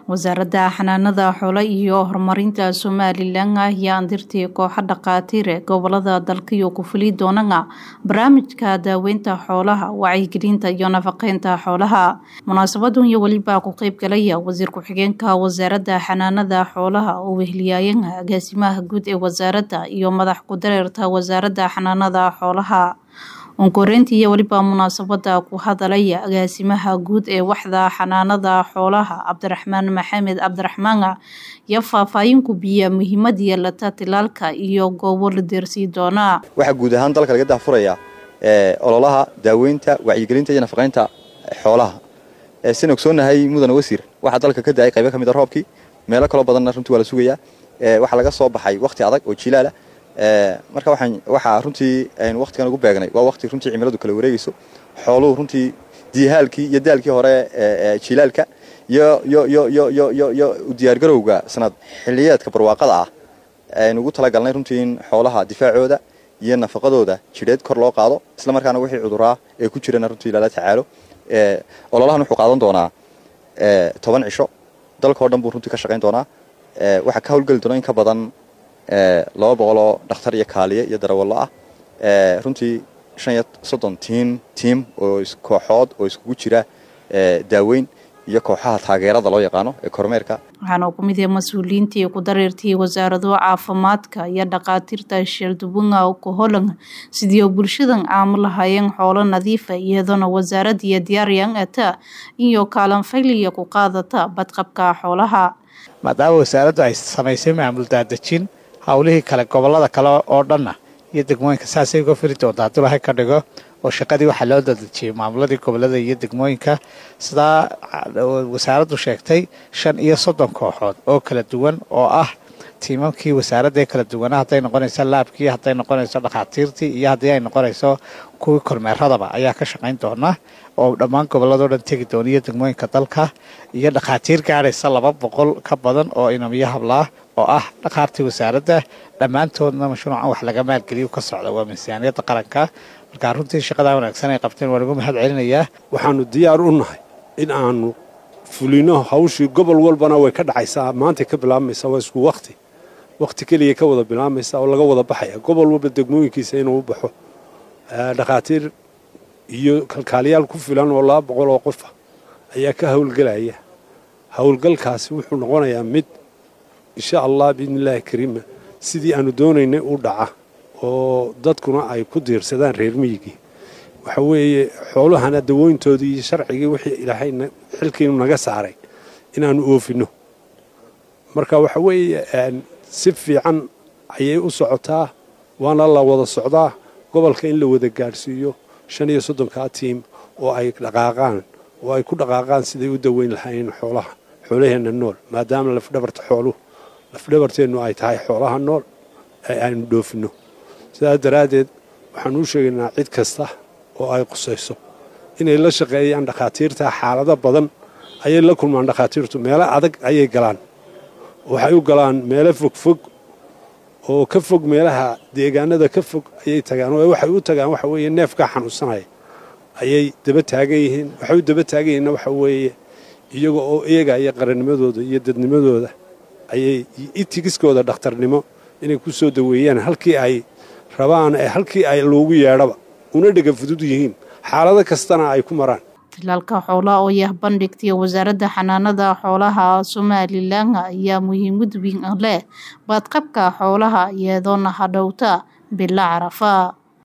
wasaaradda xanaanada xoolo iyo horumarinta somalilan ayaa andirtii kooxa dhakhaatiire gobolada dalkiyo ku fuli doonana barnaamijka daaweynta xoolaha wacyigelinta iyo nafaqeynta xoolaha munaasabadun iyo weliba ku qeyb galaya wasiir ku-xigeenka wasaaradda xanaanada xoolaha oo wehliyaayan agaasimaha guud ee wasaaradda iyo madax ku-dareerta wasaaradda xanaanada xoolaha onkoreyntii iyo weliba munaasabada ku hadalaya agaasimaha guud ee waxda xanaanada xoolaha cabdiraxmaan maxamed cabdiraxmaan iyo faahfaahin ku biya muhiimad yeelata tilaalka iyo goobo la deersii doonaa waxaa guud ahaan dalka laga dahfuraya ololaha daaweynta wacyigelinta iyo nafaqeynta xoolaha sin ogsoonahay mudane wasiir waxaa dalka ka da-ay qaybo ka mid a roobkii meelo kaloo badanna runtii waa la sugayaa waxaa laga soo baxay wakhti adag oo jilaala marka waxaa runtii aynu wakhtigan ugu beegnay waa wakhti runtii cimiladu kala wareegayso xooluhu runtii diihaalkii iyo daalkii hore jilaalka iyo u diyaargarowga sanad xiliyeedka barwaaqada ah aynu ugu talagalnay runtii in xoolaha difaacooda iyo nafaqadooda jidheed kor loo qaado isla markaana wixii cuduraa ee ku jirana runtii lala tacaalo ololahan wuxuu qaadan doonaa toban cisho dalkao dhan buu runtii ka shaqayn doonaa waxaa ka howlgeli doona in ka badan laba boqoloo dhakhtar iyo kaaliye iyo darawallo ah runtii shan iyo soddon tiin tiim oo kooxood oo iskugu jira daaweyn iyo kooxaha taageerada loo yaqaano ee kormeerka waxaana ku mid yahay mas-uuliyiintii ku dareertay wasaarado caafimaadka iyo dhakhaatiirta sheeldubunga ku holan sidii bulshadan aamo lahaayeen xoolo nadiifa iyadoona wasaaradda iyo diyaaryan ata iyo kaalanfayliya ku qaadata badqabka xoolaha maadaama wasaaraddu ay samaysay maamul daadejin howlihii kale gobolada kale oo dhanna iyo degmooyinka saasay uga firi doonta hadduu lahay ka dhigo oo shaqadii waxaa loo dadejiyey maamuladii gobolada iyo degmooyinka sidaa wasaaraddu sheegtay shan iyo soddon kooxood oo kala duwan oo ah tiimamkii wasaaraddae kala duwana hadday noqonayso laabkii hadday noqonayso dhakhaatiirtii iyo haddii ay noqonayso kuwii kormeeradaba ayaa ka shaqayn doona oo dhammaan gobolladao dhan tegi doona iyo degmooyinka dalka iyo dhakhaatiir gaadhaysa laba boqol ka badan oo inamiyo hablaah oo ah dhakhaartii wasaaradda dhammaantoodna mashruucan wax laga maalgeliyo ka socda waa miisaaniyadda qaranka markaa runtii shaqadaa wanaagsan ay qabteen waa lagu mahad celinayaa waxaanu diyaar u nahay in aanu fulino hawshii gobol walbana way ka dhacaysaa maantay ka bilaabmaysaa waa isku wakhti wakhti keliya ka wada bilaabmaysa oo laga wada baxaya gobol walba degmooyinkiisa inuu u baxo dhakhaatiir iyo kalkaaliyaal ku filan oo laba boqol oo qofa ayaa ka howlgelaya howlgalkaasi wuxuu noqonayaa mid insha allah biidnillaahi kariima sidii aanu doonaynay u dhaca oo dadkuna ay ku diirsadaan reer miyigii waxa weeye xoolahana dawooyntoodii iyo sharcigii wixii ilaahay xilkiinu naga saaray inaannu oofinno marka waxa weeye si fiican ayay u socotaa waana la wada socdaa gobolka in la wada gaadhsiiyo shan iyo soddonkaa tiim oo ay dhaqaaqaan oo ay ku dhaqaaqaan siday u daweyn lahaayeen xoolaha xoolaheenna nool maadaama lafdhabarta xooluhu lafdhabarteennu ay tahay xoolaha nool ee aynu dhoofinno sidaas daraaddeed waxaan u sheegaynaa cid kasta oo ay qusayso inay la shaqeeyaan dhakhaatiirta xaalado badan ayay la kulmaan dhakhaatiirtu meelo adag ayay galaan waxay u galaan meelo fogfog oo ka fog meelaha deegaanada ka fog ayay tagaan oo waxay u tagaan waxa weeye neefkaa xanuunsanaya ayay daba taagan yihiin waxay u daba taagan yihiinna waxa weeye iyaga oo eegaya qarannimadooda iyo dadnimadooda ayay itigiskooda dhakhtarnimo inay ku soo daweeyaan halkii ay rabaan ee halkii ay loogu yeedhaba una dhega fudud yihiin xaalado kastana ay ku maraan tilaalka xoolaha oo yah bandhigtay wasaaradda xanaanada xoolaha somalilan ayaa muhiimad weyn leh badqabka xoolaha iyadoona hadhowta bila carafa